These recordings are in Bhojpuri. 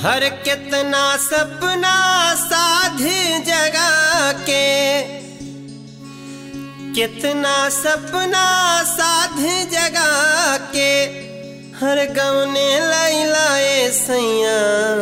हर कितना सपना साध जगा के कितना सपना साध जगा के हर गवने लैलाए सैया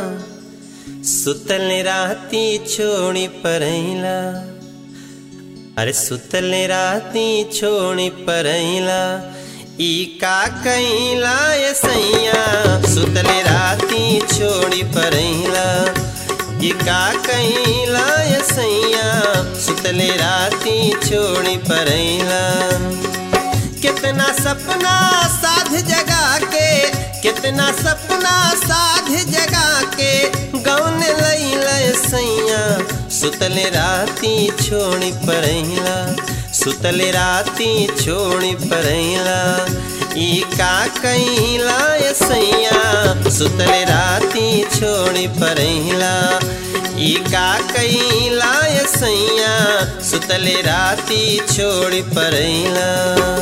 सुतल राती छोड़ी परैला अरे सुतल राती छोड़ी परैला ई का कैला ये सैया सुतल राती छोड़ी परैला ई का कैला ये सैया सुतल राती छोड़ी परैला कितना सपना साध जगा के कितना सपना साध जगा के गौन लैल सैया सुतल राती छोड़ी परैला सुतल राती छोड़ी परैला ई का कैला ये सैया सुतल राती छोड़ी परैला ई का कैला ये सैया सुतल राती छोड़ी परैला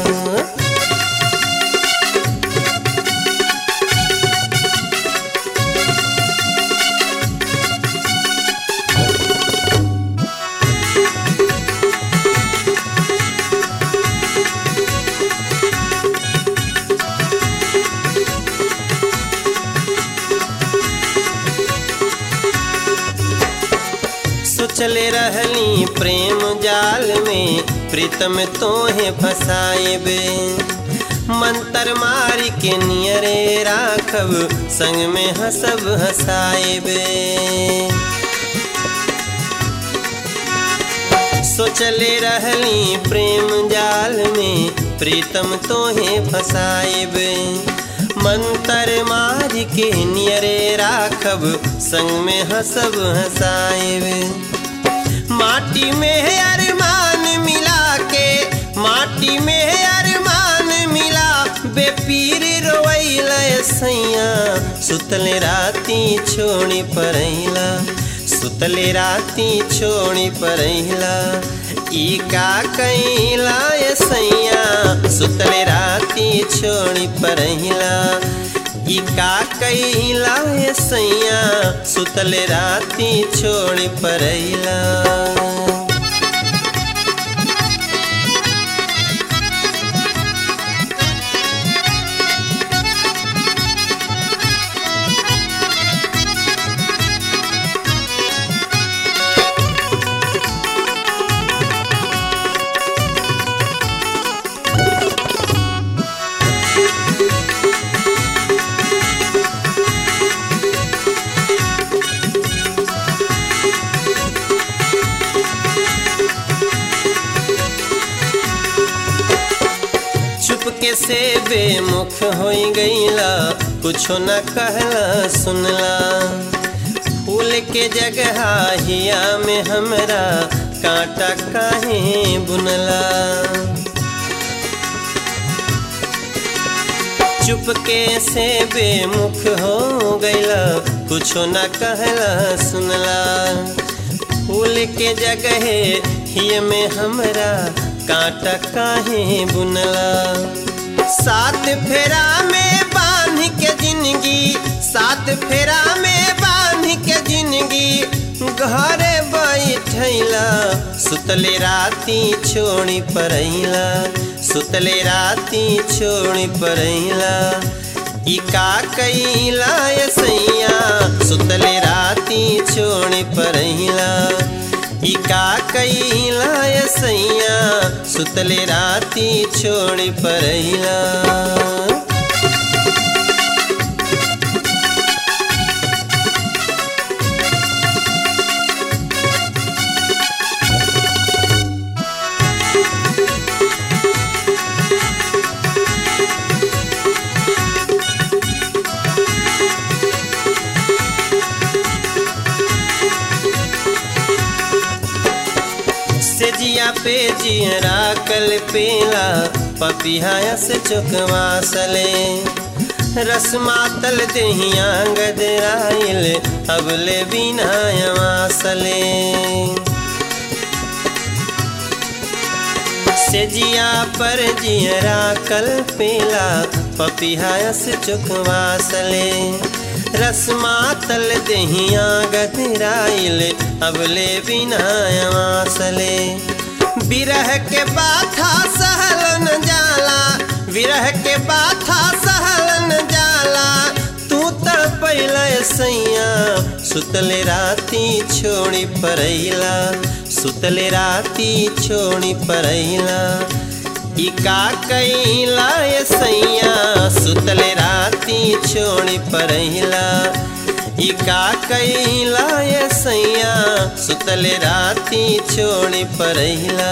सोचले रहली प्रेम जाल में प्रीतम तोहे फसाएबे मंतर मारी के नियरे राखब संग में हंसब हंसाएबे सोचले रहली प्रेम जाल में प्रीतम तोहे फसाएबे मंतर मार के नियरे राखब संग में हंसब हंसाएबे माटी में अरमान मिला के माटी में अरमान मिला बेपीर रोइल सैया सुतल राती छोड़ी परैला सुतल राती छोड़ी परैला ई का कैला सैया सुतल राती छोड़ी परैला ई का कैला सैया सुतल राती छोड़ी परैला चुपके से बेमुख हो गईला कुछो न कहला सुनला फूल के जगह हिया में हमरा कांटा काहे बुनला चुपके से बेमुख हो गईला कुछो न कहला सुनला फूल के जगह हिय में हमरा कांटा काहे बुनला सात फेरा में बांध के जिंदगी सात फेरा में बांध के जिंदगी घरे बैठैला सुतले राती छोड़ी परैला सुतले राती छोड़ी परैला ई का कैला सैया सुतले राती छोड़ी परैला ई का कैला सैया सुतले राती छोड़ी परैला से जिया पे जियरा कल पेला पपिया से चुकवा सले रसमा तल दहिया गदराइल अबले बिना सले से जिया पर जियरा कल पेला पपिया से चुकवा सले रसमा तल दहिया गधराइल अबले बिना वासले बिरह के बाथा सहलन जाला विरह के बाथा सहलन जाला तू तड़पैल सैया सुतले राती छोड़ी परैला सुतले राती छोड़ी परैला ई का कैला ये सैया सुतले राती छोड़ी परैला ई का कैला ये सैया सुतले राती छोड़ी परैला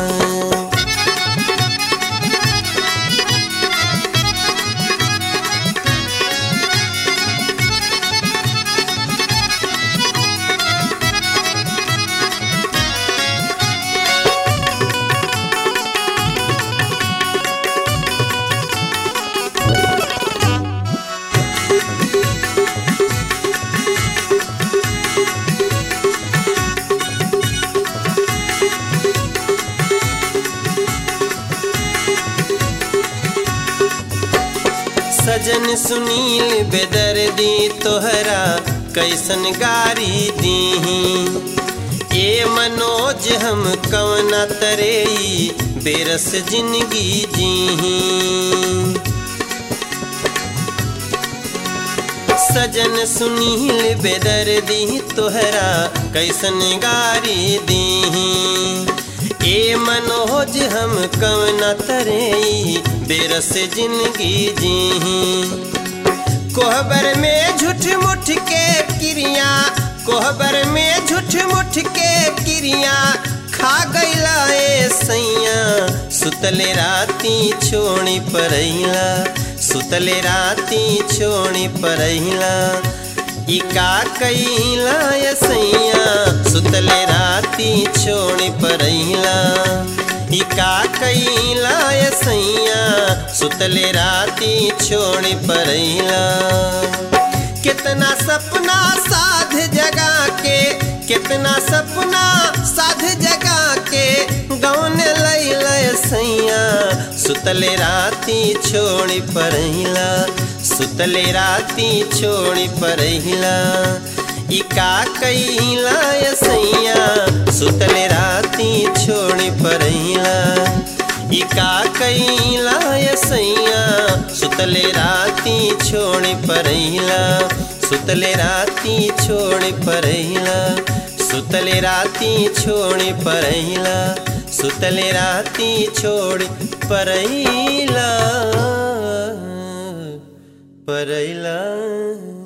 सजन सुनील बेदर्दी तोहरा कैसन गारी दीही ए मनोज हम कवना तरेई बेरस जिंदगी जीही सजन सुनील बेदर्दी तोहरा कैसन गारी दीही ए मनोज हम कवना तरेई बेरस जिंदगी जीही कोहबर में झूठ मुठ के क्रिया कोहबर में झूठ मुठ के क्रिया खा गईला ए सैया सुतले राती छोड़ी परैला सुतले राती छोड़ी परैला ई का कैला ए सैया सुतले राती छोड़ी परैला ई का कैला ए सैया सुतले राती छोड़ी परैला कितना सपना साध जगा के कितना सपना साध जगा के गौन लैल सैया सुतले राती छोड़ी परहिला सुतले राती छोड़ी परहिला ई का कैला सैया सुतले राती छोड़ी परहिला ई का कैला सैया सुतले राती छोड़ी परहिला सुतले राती छोड़ी परहिला सुतले राती छोड़ी परहिला सुतले राती छोड़ी परहिला परहिला